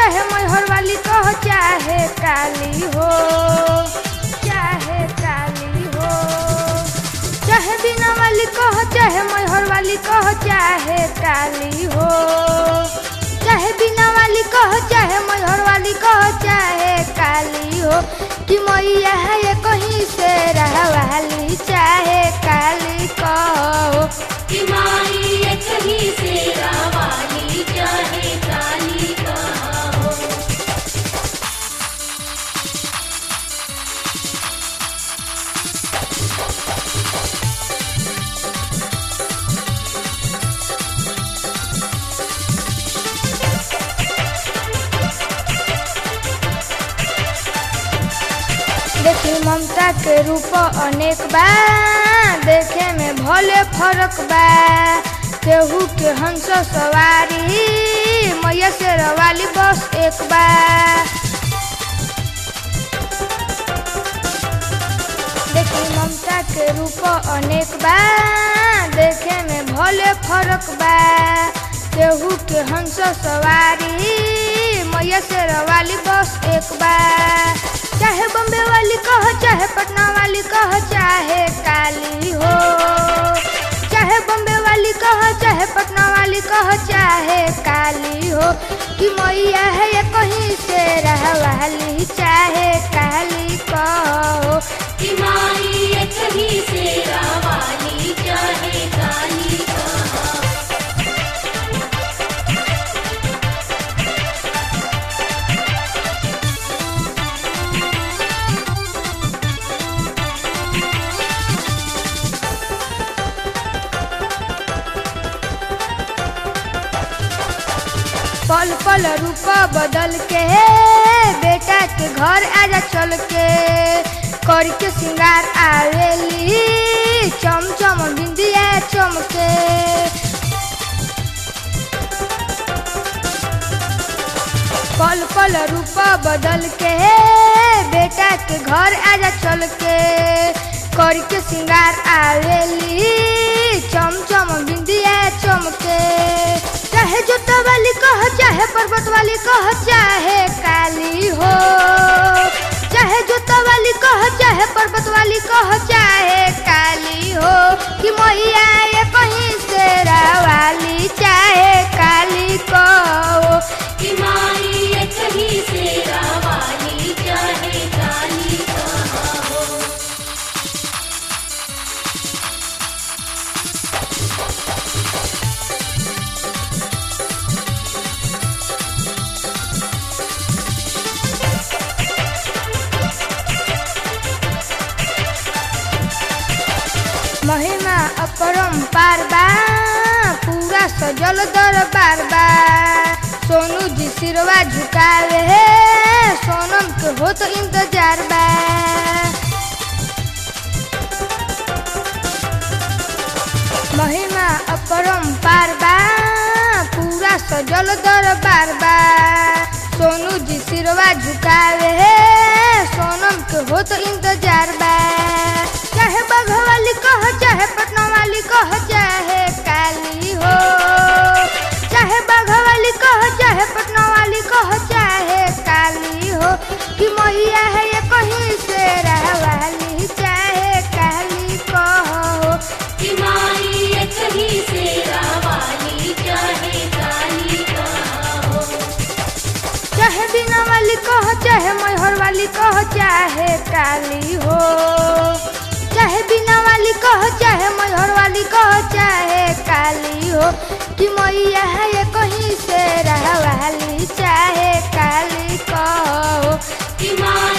चाहे मैहर वाली कह चाहे काली हो चाहे काली हो चाहे बिना वाली कह चाहे मैहर वाली कह चाहे काली हो चाहे बिना वाली कह चाहे मैहर वाली कह चाहे काली हो कि मैया है ये कहीं से रह वाली चाहे काली कहो कि माई ये कहीं से रावाली चाहे काली कहो देखी ममता के रूप अनेक बा देखे में भले फरक बा केहू के हंस सवारी मैया से रवाली बस एक बा देखी ममता के रूप अनेक बा देखे में भले फरक बा केहू के हंस सवारी मैया से रवाली बस एक बा चाहे बम्बे वाली कह चाहे पटना वाली कह चाहे काली हो चाहे बम्बे वाली कह चाहे पटना वाली कह चाहे काली हो कि मैया है ये कहीं से रह वाली चाहे काली कहो कि माई ये कहीं से रावाली चाहे काली कहो पल पल रूप बदल के बेटा के घर आजा चल के कर के सिंगार आवेली चम चम बिंदिया चमके पल पल रूप बदल के बेटा के घर आजा चल के कर के सिंगार आवेली चम चम बिंदिया चमके चाहे जोता वाली कह चाहे पर्वत वाली कह चाहे काली हो चाहे जोता वाली कह चाहे पर्वत वाली कह चाहे काली हो कि मैया ये कहीं से वाली चाहे काली कहो कि माई ये कहीं से रावाली चाहे काली कहो महिमा अपरम्पार बा पूरा सजल दरबार बा सोनू जी सिरवा झुकावे हे सोनम के हो तो इंतजार बा महिमा अपरम्पार बा पूरा सजल दरबार बा सोनू जी सिरवा झुकावे हे सोनम के हो तो इंतजार बा चाहे बघ वाली कह चाहे पटना वाली कह चाहे काली हो चाहे बघ वाली कह चाहे पटना वाली कह चाहे काली हो कि मैया है ये कहीं से रह वाली चाहे काली कहो कि माई ये कहीं से रावाली चाहे काली कहो चाहे बिना वाली कह चाहे मैहर वाली कह चाहे काली हो चाहे बिना वाली कह चाहे मैहर वाली कह चाहे काली हो कि मैया है ये कहीं से रह वाली चाहे काली कहो कि माई